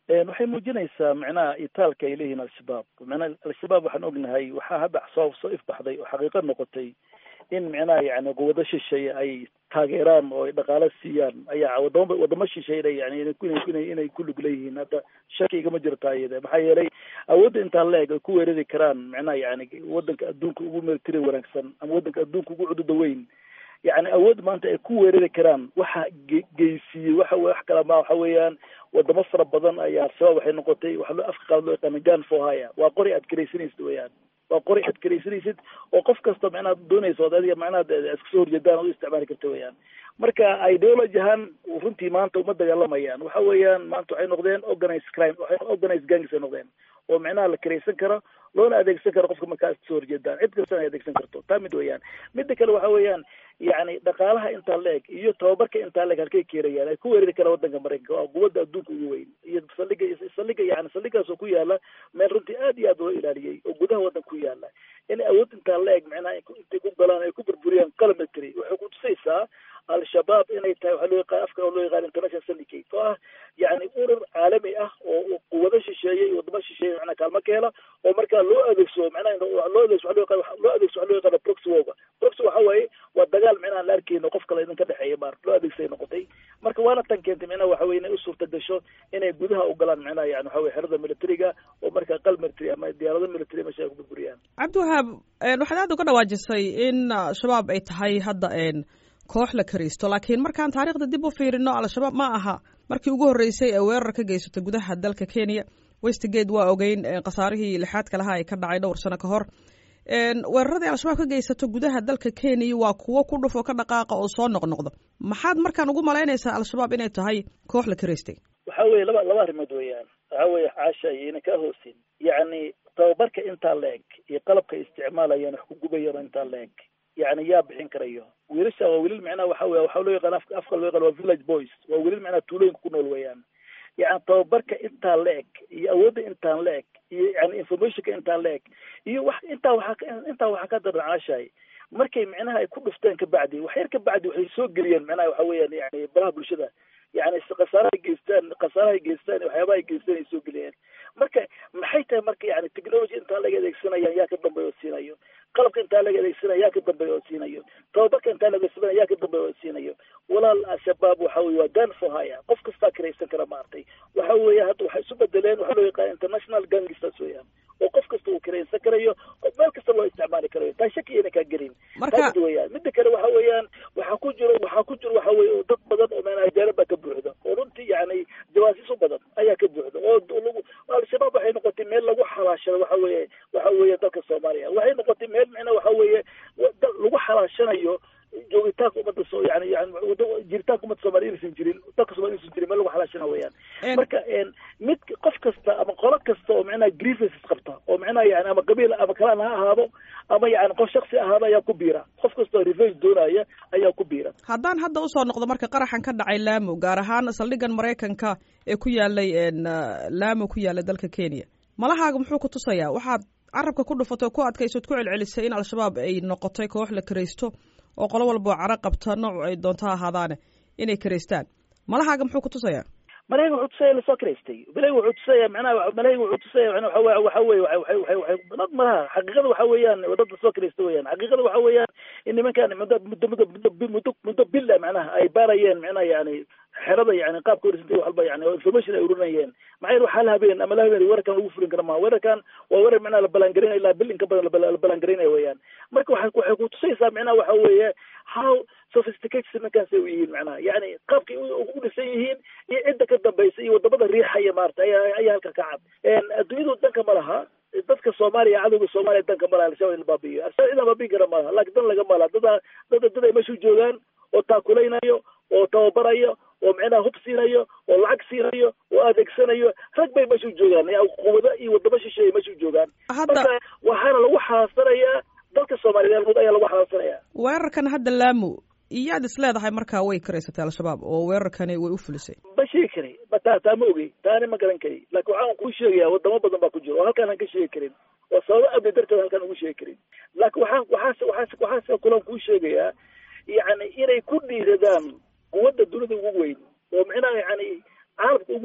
waxay muujinaysaa macnaha itaalka ay leeyihiin al-shabaab macnaha al-shabaab waxaan ognahay waxaa hadda soo soo ifbaxday oo xaqiiqo noqotay in macnaha yani quwado shisheeye ay taageeraan oo ay dhaqaalo siiyaan ayaa wadamo wadamo shisheeye yani inay inay ku lug leeyihiin hadda shaki igama jirto ayada maxaa yeelay awoodda intaa la eg ay ku weerari karaan macnaha yani wadanka adduunka ugu military wanaagsan ama wadanka adduunka ugu cududa weyn yani awood maanta ay ku weerari karaan waxa geysiiyey waxa wax kala ma waxa weeyaan wadamo fara badan ayaa al-shabaab waxay noqotay waxa loo afka qaad loo yaqaana gan for hire waa qori aad karaysanaysid weeyaan waa qori aad karaysanaysid oo qof kasta macnaha doonayso od adiga macnaha iska soo horjeedaan oo u isticmaali karta weeyaan marka ideology ahaan runtii maanta uma dagaalamayaan waxa weeyaan maanta waxay noqdeen organized crime waxay organized gangs ay noqdeen oo macnaha la karaysan karo loona adeegsan karo qofka markaa iska soo horjeedaan cid kastana ay adeegsan karto taa mid weeyaan midda kale waxa weeyaan yani dhaqaalaha intaa la eg iyo tababarka intaa la eg halkay keenayaan ay ku weerari karaan wadanka maraykanka waa quwadda adduunka ugu weyn iyo saldhiga saldhiga yani saldhigaas oo ku yaala meel runtii aad iyo aad loo ilaaliyey oo gudaha wadanka ku yaala inay awood intaa la eg macnaha intay ku galaan ay ku burburiyaan calametry waxay kutusaysaa al-shabaab inay tahay waxaa loo yaqaan afka loo yaqaan international syndicate oo ah yani urur caalami ah oo quwado shisheeye iyo wadamo shisheeye macnaha kaalmo ka hela oo markaa loo adeegsado macnaha loo adeegso loo yaqaan loo adeegso waxa loo yaqaana proxy woga proxy waxa waaye waa dagaal macnaha la arkeyno qof kale idinka dhexeeya maar loo adeegsay noqotay marka waana tan keentay macnaha waxa weye inay u suurta gasho inay gudaha u galaan macnaha yani waxa weye xerada militariga oo markaa qal military ama diyaarado military meesha ay ku burburiyaan cabdiwahaab waxaad aad uga dhawaajisay in shabaab ay tahay hadda koox la karaysto laakiin markaan taariikhda dib u fiirino al-shabaab ma aha markii ugu horreysay ee weerar ka geysatay gudaha dalka kenya westgate waa ogeyn khasaarihii lixaadka lahaa ee ka dhacay dhowr sano ka hor weeraradii al-shabaab ka geysato gudaha dalka kenya waa kuwo ku dhufo ka dhaqaaqa oo soo noqnoqdo maxaad markaan ugu malaynaysaa al-shabaab inay tahay koox la karaystay waxa weye laba laba arrimood weeyaan waxa weye caasha iyona kaa hoosin yacni tababarka intaa la eg iyo qalabka isticmaalayaan wax ku gubayaan intaa la eg yani yaa bixin karayo wiilasha waa wiilal macnaha waxa wey waxaa loo yaqaan afka afka loo yaqaan waa village boys waa wiilal macnaha tuulooyinka ku nool weeyaan yani tababarka intaa la eg iyo awoodda intaan la eg iyo yani informationka intaan la eg iyo wax intaa waxaa intaa waxaa ka daran caashahay markay macnaha ay ku dhufteen kabacdi wax yar kabacdi waxay soo geliyeen macnaha waxa weeyaan yani baraha bulshada yani khasaarahay geystaan khasaarahay geystaan waxyaabaha ay geystaan ay soo geliyeen marka maxay tahay marka yani technology intaa laga adeegsanayaan yaa ka dambeeya oo siinayo qalabka intaa laga adeegsanaya yaa ka dambeeya oo siinayo tababarka intaa laga adeegsanaya yaa ka dambeeya oo siinayo walaal al-shabaab waxa weye waa gan for hire qof kastaa karaysan kara maartay waxa weeye hadda waxay isu bedeleen waxaa loo yaqaan international gangsters weeyaan oo qof kasta uu karaysan karayo meel kasta loo isticmaali karayo taa shaki ayna kaa gelin taamid weeyaan midda kale waxa weeyaan waxaa ku jiro waxaa ku jiro waxa weye dad badan oo meenaha jaarad baa ka buuxda oo runtii yani jawaasiis u badan ayaa ka buuxda oo lagu al-shabaab waxay noqotay meel lagu xalaashado waxa weeye waxa weeye dalka soomaaliya waxay noqotay meel micna waxa weeye lagu xalaashanayo joogitaanka ummadda so yani yani jiritaanka ummadda soomaliya inaysan jirin dalka somalia inaysan jirin meel lagu xalaashana weeyaan marka mid qof kasta ama qolo kasta oo macnaha grievances qabta oo macnaha yani ama qabiil ama kalaan ha ahaado ama yani qof shaksi ahaado ayaa ku biira qof kasta oo revenge doonaya ayaa ku biira haddaan hadda usoo noqdo marka qaraxan ka dhacay laamo gaar ahaan saldhigan maraykanka ee ku yaalay laamo ku yaala dalka kenya malahaaga muxuu ku tusayaa waxaad carabka ku dhufatay ku adkaysood ku celcelisay in al-shabaab ay noqotay koox la karaysto oo qolo walbao caro qabta nooc ay doonto ahaadaane inay karaystaan malahaaga muxuu ku tusayaa malayga wuxuu tusaya lasoo karaystay malayga wuxuu tusaya macnaha malayga wuxuu tusaya waxa waxa weye waxay waxay waxay dad malaha xaqiiqada waxa weeyaan dad lasoo karaysta weeyaan xaqiiqada waxa weeyaan in nimankan muddo muddo muddo muddo muddo muddo bila macnaha ay baarayeen macnaha yani xerada yani qaabka warisantay wax walba yani oo information ay urinayeen maxay waxaa la habeen ama la habeen weerarkan lagu fulin kara maa weerarkan waa weerar macnaha la balangarinaya ilaa bil inka badan la balangarinaya weeyaan marka waxay waxay ku tusaysaa macnaha waxa weeye how sophisticated nimankaasay u yihiin macnaha yani qaabkay u dhisan yihiin iyo cidda ka dambaysa iyo wadamada riixaya maarata ayaa ayaa halka ka cad adduunyadu danka ma laha dadka soomaaliya cadowga soomaaliya danka malaha al-shabaab in la baabi'iyo al-shabaab in la baabi'in kara malaha laakiin dan laga malaha dada dada dad ay meeshu joogaan oo taakulaynayo oo tababarayo oo micnaha hub siinayo oo lacag siinayo oo adeegsanayo rag bay meeshu joogaan quwado iyo wadamo shisheeye meeshu joogaan marka waxaana lagu xalaasanayaa dalka soomaaliyeed ayaa lagu xalaasanayaa weerarkan hadda laamo iyaad is leedahay markaa way karaysatay al-shabaab oo weerarkani way u fulisay ma sheegi kari ma taa taa ma ogey taani ma garan kari laakiin waxaan kuu sheegayaa wadamo badan baa ku jiro oo halkaan aan ka sheegi karin oo sababo amni darteed halkaan ugu sheegi karin laakiin waxaan waxaase waxaase waxaase kulan kuu sheegayaa yacni inay ku dhiiradaan quwadda dunida ugu weyn oo micnaha yani caalamka ugu weyn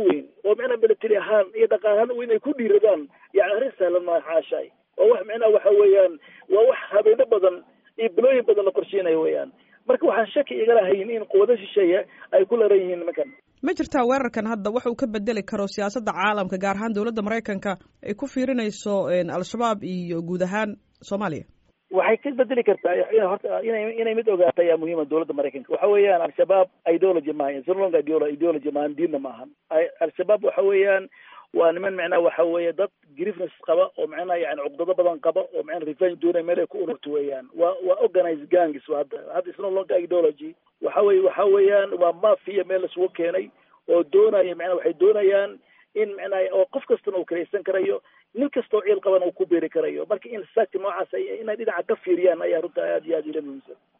oo micnaha military ahaan iyo dhaqaalahaan inay ku dhiiradaan yani arrin sahlan maa xaashaay oo wax micnaha waxa weeyaan waa wax habeeno badan iyo bilooyin badan la qorsheynayo weeyaan marka waxaan shaki igala hayn in quwado shisheeye ay ku laran yihiin nimankan ma jirtaa weerarkan hadda wax uu ka bedeli karo siyaasadda caalamka gaar ahaan dowladda maraykanka ay ku fiirinayso al-shabaab iyo guud ahaan soomaaliya waxay ka bedeli kartaa horta inay inay mid ogaata ayaa muhiima dowladda maraykanka waxa weeyaan al-shabaab ideology maahan sirlong ideology maahan diinna maahan al-shabaab waxa weeyaan waa niman macnaha waxa weeye dad grievness qaba oo macnaha yani cuqdado badan qaba oo macnaha revenge doonaya meel ay ku ururto weeyaan waa waa organized gangs hadda hadda isno longa ideology waxa weye waxa weeyaan waa mafia meel lasugu keenay oo doonaya macnaha waxay doonayaan in macnaha oo qof kastana uu karaysan karayo nin kastoo ciil qabana uu ku beeri karayo marka in saagti noocaas inay dhinaca ka fiiriyaan ayaa runta aad iyo aad ila muhiimsan